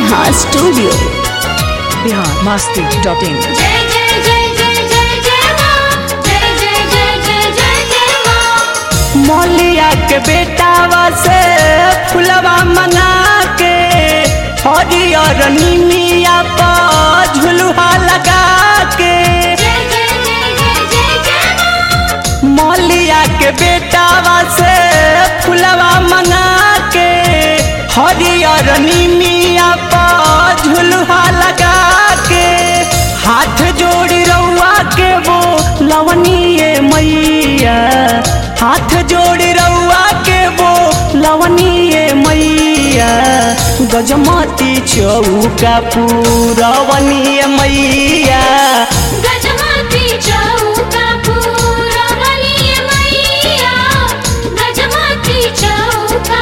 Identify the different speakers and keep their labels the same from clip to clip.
Speaker 1: Neha studio
Speaker 2: Bihar Masti dot in
Speaker 3: जय जय जय जय जय जय माँ जय जय जय जय जय जय माँ
Speaker 4: मौलिया के बेटावा से फुलवा मंगा के हरियर निमिया पर झुलुहा लगा के
Speaker 3: जय जय जय जय जय जय माँ
Speaker 4: मौलिया के बेटावा से फुलवा मंगा के हरियर निमिया पर झुलुहा लगा के हाथ जोड़ी रउआ के वो लवनीय मैया हाथ जोड़ी रउआ के वो लवनीय मैया गजमती चौका पूरवनीय मैया
Speaker 3: गजमती चौका पूरा बलिए मैया गजमती चौका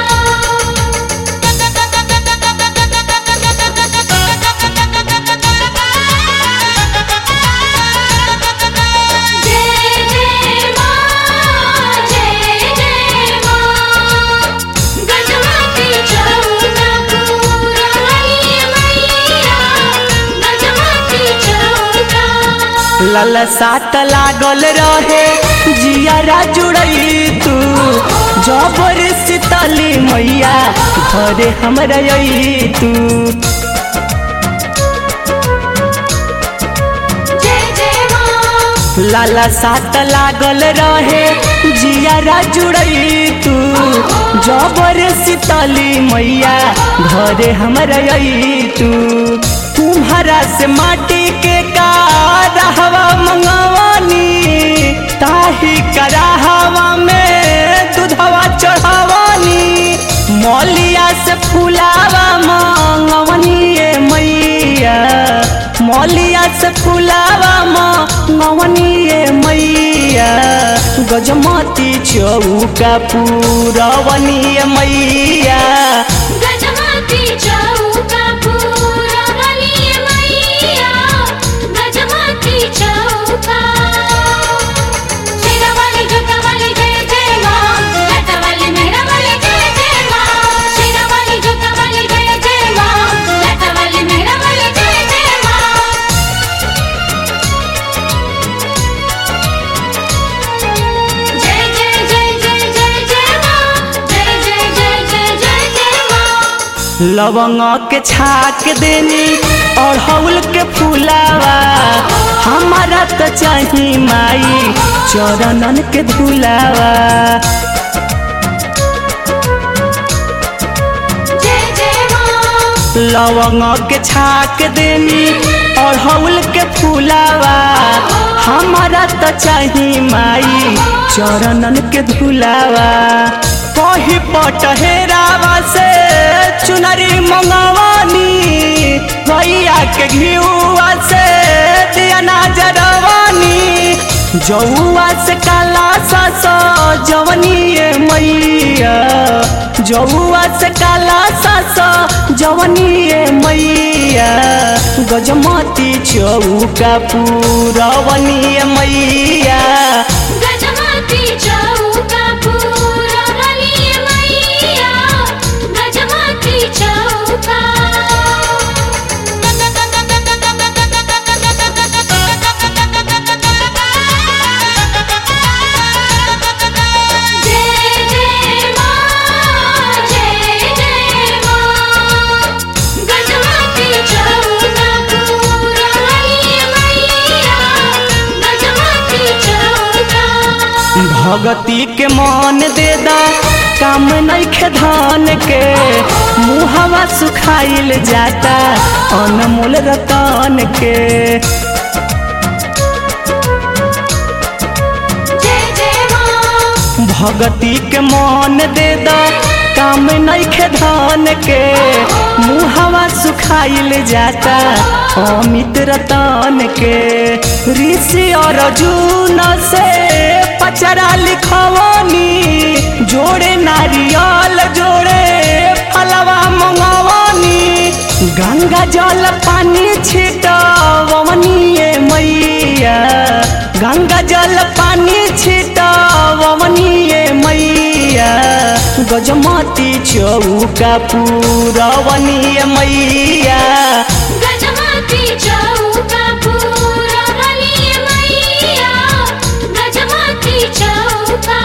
Speaker 3: जय जय माँ जय जय माँ गजमती चौका पूरा बलिए मैया गजमती चौका
Speaker 4: ललसा त लागल रहे जियारा जुड़ई तू जबर शीतली मैया घरे हमरा आई तू
Speaker 3: जय जय माँ
Speaker 4: ललसा त लागल रहे जियारा जुड़ई तू जबर शीतली मैया घरे हमरा आई तू तुम्हारा से माटी के का रहवा मंगवानी ताही कराहवा में दूधवा चढ़ावानी मौलिया से फुलावा मंगवनी ये मैया मौलिया से फुलावा मंगवनी ये मैया गजमती चौका पूरवनी ये मैया
Speaker 3: गजमती चौका पूरा बलिए मैया गजमती चौका शेरा वाली जोता वाली जय जय माँ लता वाली मेहरा वाली जय जय माँ शेरा वाली जोता वाली जय जय माँ लता वाली मेहरा वाली जय जय माँ जय जय जय जय जय जय माँ जय जय जय जय जय जय माँ
Speaker 4: लवंग के छाक देनी और हौल के फुलावा हमारा तो चाही माई चरणन के धुलावा
Speaker 3: जय जय माँ
Speaker 4: लवंग के छाक देनी और हौल के फुलावा हमारा तो चाही माई चरणन के धुलावा कही पटहेरावा से चुनरी मंगवानी भैया के घियुआ से दिया जरवानी जौआ से काला सस जवनी ये मैया जौआ से काला सस जवनी ये मैया गजमती चौका पूरवनी ये मैया
Speaker 3: गजमती चौका पूरा बलिए मैया गजमती चौका जय जय माँ जय जय माँ गजमती चौका पूरा बलिए मैया गजमती चौका
Speaker 4: भगती के मन दे दा काम नैखे धान के मुहवा सुखाइल जाता अनमोल रतन के
Speaker 3: जय जय माँ
Speaker 4: भगती के मन दे दा काम नैखे धान के मुहवा सुखाइल जाता अमित रतन के ऋषि और अर्जुन से पचरा लिखवानी जोड़े नारियल जोड़े फलवा मंगवानी गंगा जल पानी छिटवनी ये मैया गंगा जल पानी छिटवनी ये मैया गजमती चौका पूरवनिय मैया
Speaker 3: गजमती चौका पूरा बलिए मैया गजमती चौका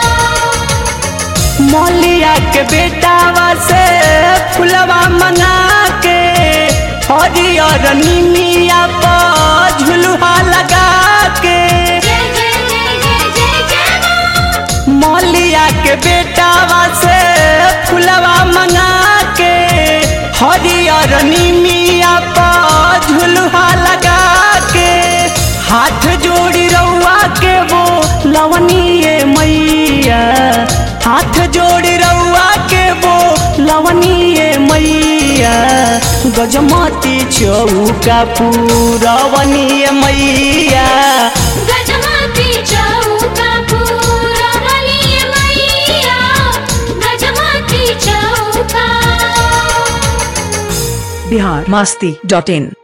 Speaker 4: मौलिया के बेटावा से फुलवा मंगा के हरियर निमिया पर झुलुहा लगा के
Speaker 3: जय जय जय जय जय जय माँ
Speaker 4: मौलिया के बेटावा से फुलवा मंगा के हरियर निमिया पर झुलुहा लगा के हाथ जोड़ी रउआ के वो लवनीय मैया हाथ जोड़ी रउआ के वो लवनीय मैया गजमती चौका पूरवनीय मैया
Speaker 3: गजमती चौका पूरा बलिए मैया गजमती चौका
Speaker 2: बिहार मस्ती डॉट इन